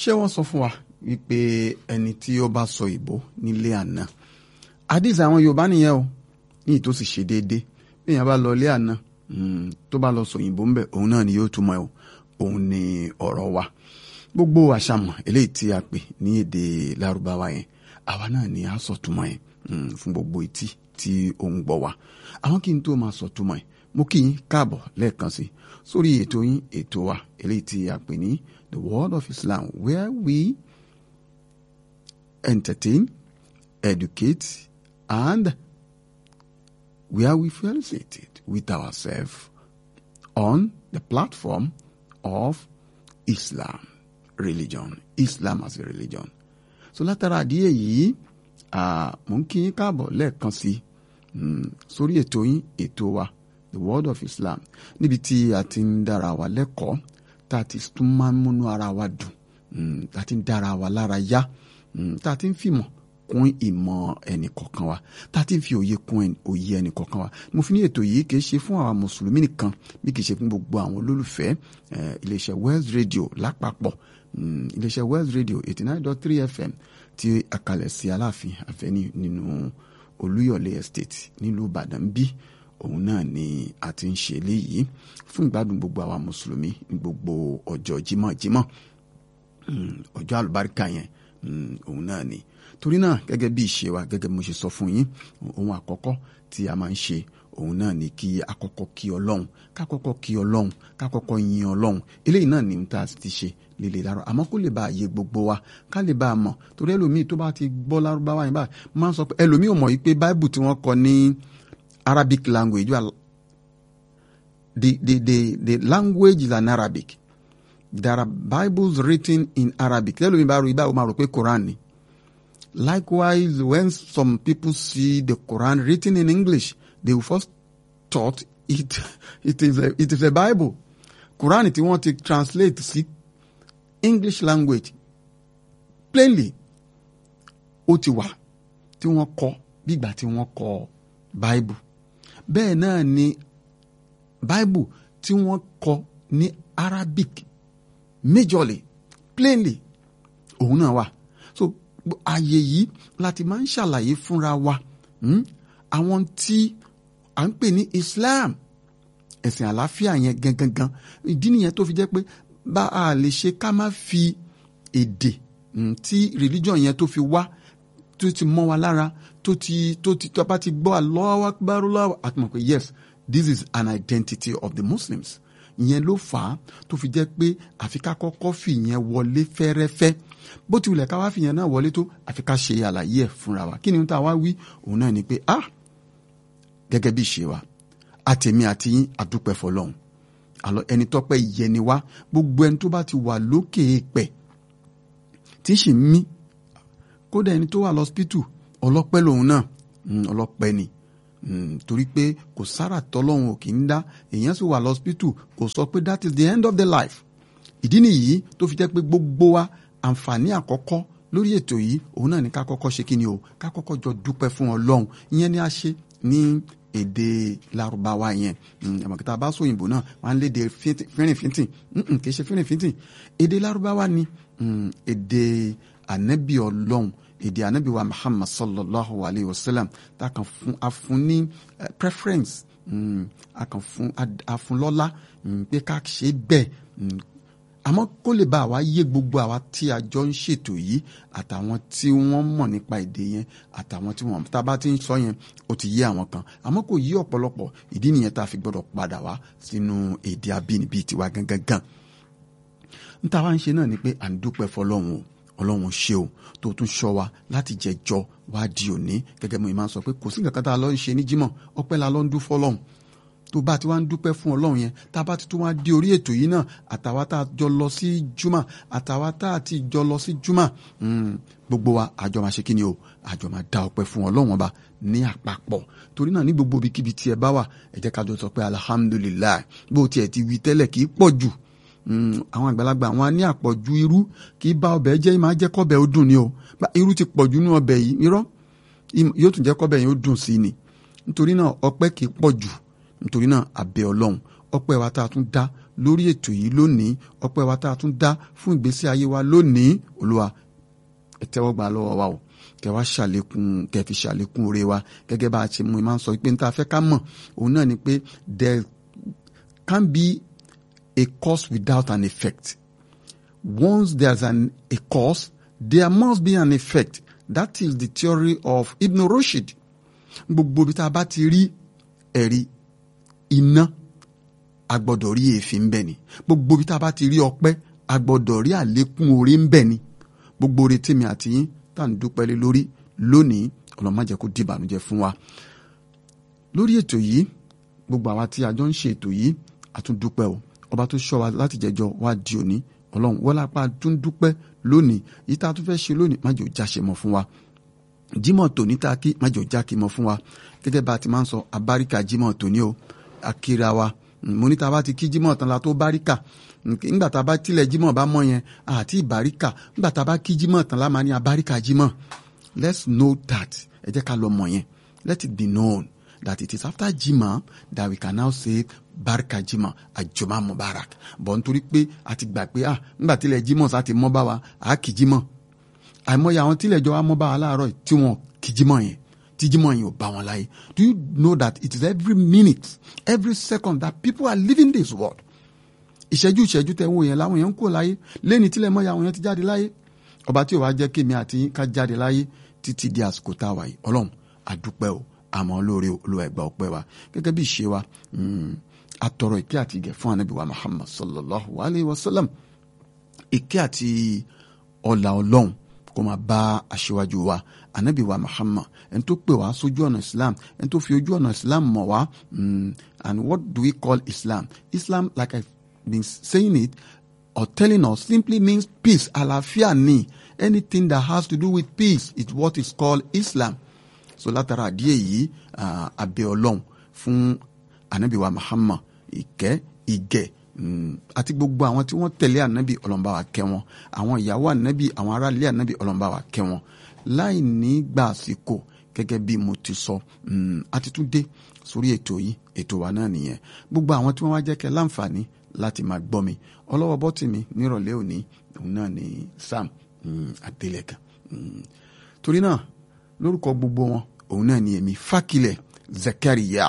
ṣé wọ́n sọ fún wa wípé ẹni tí ó bá sọ ìbò nílé àná àdìs àwọn yorùbá nìyẹn o ní ìtò sì ṣe déédé bí èèyàn bá lọ ilé àná tó bá lọ sọ òyìnbó ńbẹ òun náà ni yóò túmọ̀ ẹ̀ òun ni ọ̀rọ̀ wa gbogbo àṣàmọ̀ eléyìí tí a pè ní èdè lárúbáwá yẹn àwa náà ni a sọ túmọ̀ ẹ̀ fún gbogbo etí tí ó ń gbọ́ wa àwọn kí n tó máa sọ túmọ̀ ẹ̀ mo kí yín káàbọ̀ lẹ́ẹ̀kan sí sórí ètò yín ètò wa eléyìí tí a pè ní the world of Islam where we entertain educate and where we felicitate with ourselves on the platform of Islam religion Islam as a religion so látara àdíyẹ yìí mò ń kí yín káàbọ̀ lẹ́ẹ̀kan sí sórí ètò yín ètò wa the world of Islam níbi tí a ti ń dára wa lẹ́kọ̀ọ́ tá a ti tún máa ń múnú ara wa dùn tá a ti ń dára wa lára yá tá a ti ń fìmọ̀ kún ìmọ̀ ẹnìkọ̀ọ̀kan wa tá a ti ń fi òye kún òye ẹnìkọ̀ọ̀kan wa mo fi ní ètò yìí kì í ṣe fún àwọn mùsùlùmí nìkan bí kì í ṣe fún gbogbo àwọn olólùfẹ́ iléeṣẹ́ Wells Radio lápapọ̀ iléeṣẹ́ Wells Radio eighty nine dot three FM tí a kalẹ̀ sí Aláàfin Àfẹ́ní nínú Olúyọ̀lé Estate nílùú Ìbàdàn bí òun náà ni a ti ń ṣe eléyìí fún ìgbádùn gbogbo àwa mùsùlùmí ní gbogbo ọjọ́ jímọ̀jímọ̀ ọjọ́ àlùbáríkà yẹn òun náà ni torí náà gẹ́gẹ́ bí ìṣe wa gẹ́gẹ́ bí mo ṣe sọ fún yín ohun àkọ́kọ́ tí a máa ń ṣe òun náà ni kí àkọ́kọ́ kí ọlọ́run kákọ́kọ́ kí ọlọ́run kákọ́kọ́ yin ọlọ́run eléyìí náà ni tá a ti ṣe lílé lárọ́ àmọ́ kó lè bá àyè gbogbo wa ká lè bá a mọ̀ torí ẹlòmíì tó bá ti gbọ́ lárúbáwá yẹn báyìí máa ń sọ pé ẹlòmíì ò mọ̀ yìí pé báìbù tí wọ́n kọ ní Arabic language the, the, the, the language is an Arabic there are Bibles written in Arabic ẹlòmíì bá rò ibà ó máa rò pé Quran ni likewise when some people see the Quran written in English they will first thought it it is a it is a Bible Quran tí wọ́n ti translate sí English language plainly ó ti wà tí wọ́n kọ bí ìgbà tí wọ́n kọ Bible bẹ́ẹ̀ náà ni Bible tí wọ́n kọ ní Arabic majorly plainly òun náà wà so ààyè yìí láti máa ń ṣàlàyé fúnra wa àwọn tí à ń pè ní Islam ẹ̀sìn àlàáfíà yẹn gangan ìdí nìyẹn tó fi jẹ́ pé bá a lè ṣe ká má fi èdè tí religion yẹn tó fi wá tó ti mọ́ wa lára tó ti tó ti tó bá ti gbọ́ Allahu Akbar Allahu àti mọ̀ pé yes this is an identity of the Muslims ìyẹn ló fà á tó fi jẹ́ pé àfi ká kọ́kọ́ fi ìyẹn wọlé fẹ́rẹ́fẹ́ bó ti wulẹ̀ ká wá fi ìyẹn náà wọlé tó àfi ká ṣe àlàyé ẹ̀ fúnra wa kí ni tá a wá wí òun náà ni pé ah gẹ́gẹ́ bí ìṣe wa àtẹ̀mí àti yín àdúpẹ́ fọlọ́hún àlọ́ ẹni tọ́pẹ́ ìyẹni wá gbogbo ẹni tó bá ti wà lókè èèpẹ̀ tí sì ń mí kódà ẹni tó wà lọ́sípítù ọlọ́pẹ́ lòun náà ọlọ́pẹ́ ni torí pé kò sára tọ́lọ́hún ò kì í dá èèyàn sì wà lọ́sípítù kò sọ pé that is the end of the life ìdí nìyí tó fi jẹ́ pé gbogbo wa àǹfààní àkọ́kọ́ lórí ètò yìí òun náà ni ká kọ́kọ́ ṣe kí ni o ká kọ́kọ́ jọ dúpẹ́ fún ọlọ́run ìyẹn ni a ṣe ní èdè Lárúbáwá yẹn àmọ̀kítà bá sóyìnbó náà wọn á léde fínrìnfínntìn kì í ṣe fínrìnfínntìn èdè Lárúbáwá ni èdè ànábì ọlọ́run èdè ànábì wa Muhammad sallallahu alayhi wa sallam tá a kàn fún a fún ní preference a kàn fún a fún lọ́lá pé ká ṣe bẹ́ẹ̀ àmọ́ kó lè bá àwa yé gbogbo àwa tí a jọ ń ṣètò yìí àtàwọn tí wọ́n mọ̀ nípa èdè yẹn àtàwọn tí wọ́n tá a bá ti ń sọ yẹn ó ti yé àwọn kan àmọ́ kò yé ọ̀pọ̀lọpọ̀ ìdí nìyẹn tá a fi gbọ́dọ̀ padà wá sínú èdè abínibí tiwa gangan gan n ta wá ń ṣe náà ni pé à ń dúpẹ́ fọlọ́run o ọlọ́run ṣe o tó tún ṣọ́ wa láti jẹjọ́ wá di òní gẹ́gẹ́ mo máa ń sọ pé kò sí nǹkan kan tá a lọ ń ṣe ní jímọ̀ ọpẹ́ la lọ ń dú fọlọ́run tó bá ti wá ń dúpẹ́ fún ọlọ́run yẹn tá a bá ti tún wá dé orí ètò yìí náà àtàwa tá a jọ lọ sí júmọ̀ àtàwa tá a ti jọ lọ sí júmọ̀ gbogbo wa àjọ máa ṣe kí ni o àjọ máa dá ọpẹ́ fún ọlọ́run ọba ní àpapọ̀ torí náà ní gbogbo ibikíbi tí ẹ bá wà ẹ jẹ́ ká jọ sọ pé alihamudulilayi bó tiẹ̀ ti wí tẹ́lẹ̀ kì í pọ̀ jù àwọn àgbàlagbà àwọn ní àpọ̀jù irú kì í bá ọbẹ̀ jẹ́ máa jẹ́ kọ́bẹ̀ ó dùn ni o irú ti pọ̀jù nínú ọbẹ̀ yìí irọ́ yóò tún jẹ́ kọ́bẹ̀ yẹn ó dùn sí ni nítorí náà ọpẹ́ kì í pọ̀ jù nítorí náà àbẹ̀ ọlọ́run ọpẹ́ wa tá a tún dá lórí ètò yìí lónìí ọpẹ́ wa tá a tún dá fún ìgbésí ayé wa lónìí olúwa ẹ tẹ́wọ́ gbà lọ́wọ́ wa o kẹ wá ṣàlékún kẹ fi ṣàlékún oore wa gẹ́gẹ́ bá a ṣe mú i máa ń sọ pé n ta fẹ́ ká mọ̀ òun náà ni pé there can be a cause without an effect once there's an a cause there must be an effect that is the theory of Ibn Rushd gbogbo bí tá a bá ti rí ẹ̀rí iná a gbọ́dọ̀ rí èéfín ń bẹ ni gbogbo bí tá a bá ti rí ọpẹ́ a gbọ́dọ̀ rí àlékún oore ń bẹ ni gbogbo oore tèmi àti yín tá à ń dúpẹ́ lé lórí lónìí ọlọ́run má jẹ́ kó di ìbànújẹ́ fún wa lórí ètò yìí gbogbo àwa tí a jọ ń ṣe ètò yìí a tún dúpẹ́ o ọba tó ṣọ́ wa láti jẹjọ́ wá di òní ọlọ́run wọ́n lápá tún dúpẹ́ lónìí yìí tá a tún fẹ́ ṣe lónìí má jẹ́ ó jáṣe mọ́ fún wa jímọ̀ tòní tá a kí má jẹ́ ó jákè mọ́ fún wa gẹ́gẹ́ bá a ti máa ń sọ abáríkà jímọ̀ tòní o akíra wa mo ní tá a bá ti kí jímọ̀ tán la tó báríkà nígbà tá a bá tilẹ̀ jímọ̀ bá mọ̀ yẹn àti ìbáríkà nígbà tá a bá kí jímọ̀ tán la máa ní abáríkà jímọ̀ let's know that ẹ jẹ́ ká lọ mọ̀ yẹn let it be known that it is after jimá that we can now say barika jimá àjọmá mubarak bọ̀ nítorí pé a ti gbà pé ah nígbà tílẹ̀ jímọ̀ sá ti mọ́ bá wa à kì jímọ̀ àìmọye àwọn tílẹ̀ jọ wa mọ́ bá wa láàárọ̀ tí wọ́n kì jímọ̀ yẹn tí jímọ̀ yẹn ò bá wọn láyé do you know that it is every minute every second that people are living this world ìṣẹ́jú ìṣẹ́jú tẹ̀ wò yẹn láwọn yẹn ń kó láyé lẹ́ni tílẹ̀ mọ́ ya àwọn yẹn ti jáde láyé ọba tí ò wá jẹ́ kémi àti ká jáde láyé títí di àsìkò tá a wà yìí ọlọ́run àdúpẹ́ o àmọ́ lóore olúwa ẹ̀gbà ọpẹ́ wa gẹ́gẹ́ bí ìṣe wa atọrọ ìkẹ́ àti ìgẹ̀ fún anabi wa muhammad sallallahu alayhi wa sallam ìkẹ́ àti ọlà ọlọ́run kó máa bá aṣíwájú wa anabi wa muhammad ẹni tó pè wá sójú ọ̀nà islam ẹni tó fi ojú ọ̀nà islam mọ̀ wá and what do we call islam islam like i been saying it or telling us simply means peace àlàáfíà ni anything that has to do with peace is what is called islam so látara àdíyẹ yìí abẹ ọlọ́run fún anabi wa muhammad ìkẹ́ ìgẹ̀ àti gbogbo àwọn tí wọ́n tẹ̀lé anabi ọlọ́run bá wa kẹ́ wọn àwọn ìyàwó anabi àwọn aráàlú anabi ọlọ́run bá wa kẹ́ wọn láì ní gbà àsìkò gẹ́gẹ́ bí mo ti sọ àti tún dé sórí ètò yìí ètò wa náà nìyẹn gbogbo àwọn tí wọ́n wá jẹ́ kẹ́ láǹfààní láti máa gbọ́ mi ọlọ́wọ́ bọ́tì mi nírọ̀lẹ́ òní òun náà ni sam adélẹ́kan torí náà lórúkọ gbogbo wọn òun náà ni èmi fákilẹ̀ zakariya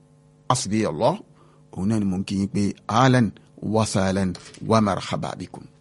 asibi Allah òun náà ni mò ń kí yín pé ahlan wa sahlan wa marhaba bikum.